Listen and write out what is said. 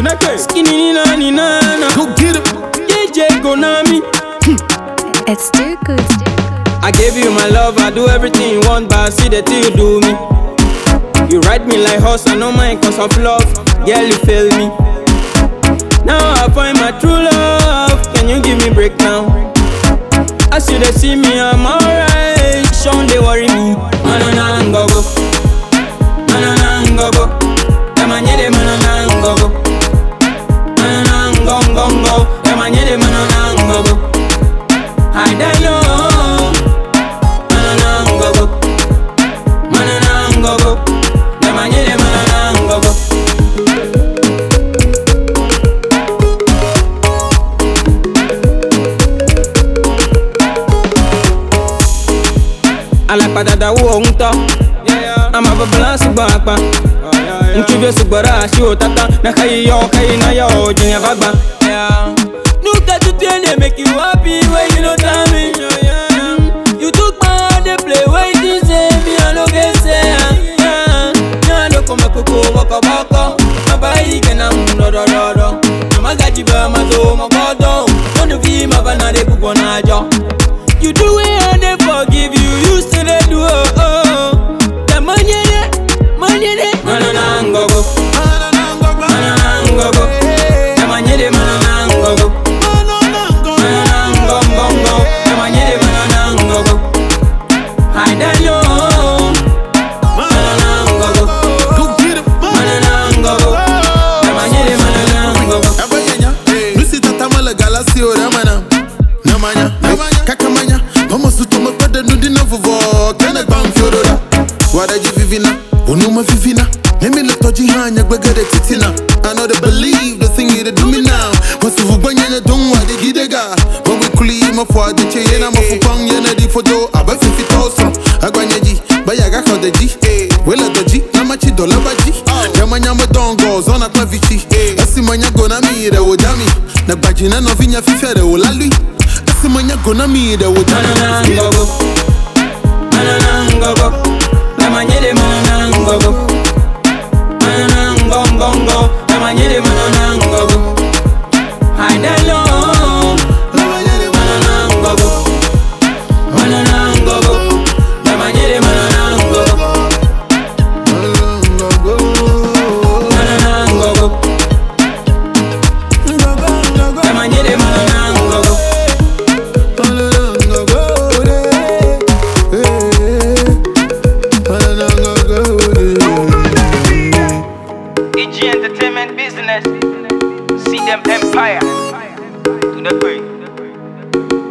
Chineke. Skinny ni na ni na na. Go get it. DJ Gonami. It's too good. I gave you my love, I do everything you want, but I see the thing you do me. You ride me like horse, I know mine cause of love. Girl, you fail me. Now I find my true love. Can you give me break now? As you they see me, I'm alright. Sean, they worry me. Manana ngogo. Manana ngogo. Yamanyede manana ngogo. Manana ngongongo. Yamanyede manana ngogo. I don't know. Manana ngogo. Manana ngogo. Yamanyede manana ngogo. alápàdàdà wo òun tọ́ àmà bàbá ṣùgbọ́n àpá ntúbẹ̀ ṣùgbọ́n àṣì òtátá náà yí yọ káyé náà yọ òjìyàn bá gbà. Nuka tutu ene make you happy when you no tell me. You took my heart dey play when you say me I no get say. Nyɛ lo kɔmɛ koko bɔkɔ bɔkɔ, baba yi kɛnɛ mu dɔdɔdɔdɔ. Mama gaji bɛ ma to ma gbɔdɔ, mɔnu fi ma ba na de bubɔ na jɔ. You do it and they forgive you, you still they do oh oh. The money de, money de, manana ngogo, manana ngogo. The money de manana ngogo, manana ngongongo. The money de manana ngogo. I don't know, manana ngogo, Go get it. manana ngogo. The money de manana ngogo. Abayanya. Lucy tatamala galasi ora mana. Namanya. Kakamanya. Mama suto mapada nudi na vovo. Kene bam fiorora. Wadaji vivina. Unuma vivina. Let me look toji hanya gbegere titina. I know they believe the thing you dey do me now. Wasu vubanya na dung wa de gidega. When we kuli ma fwa de che yena ma fupang yena di photo. Aba fifi toso. Agwanya ji. Baya ga kode ji. Wela doji. Nama chi dola baji. Yama nyama dongo. Zona kwa vichi. Esi manya gona mi de wo dami. Na baji na no vinya fife de wo lalui. Esi manya gona mi de wo Manana dami. ngogo, manana ngogo. The money de manana ngogo. Manana ngongongo. The money de manana ngogo. I don't know. Manana ngogo, manana ngogo. The money de manana ngogo. Manana ngogo. The money de manana ngogo. EG Entertainment Business. See them empire. To the queen.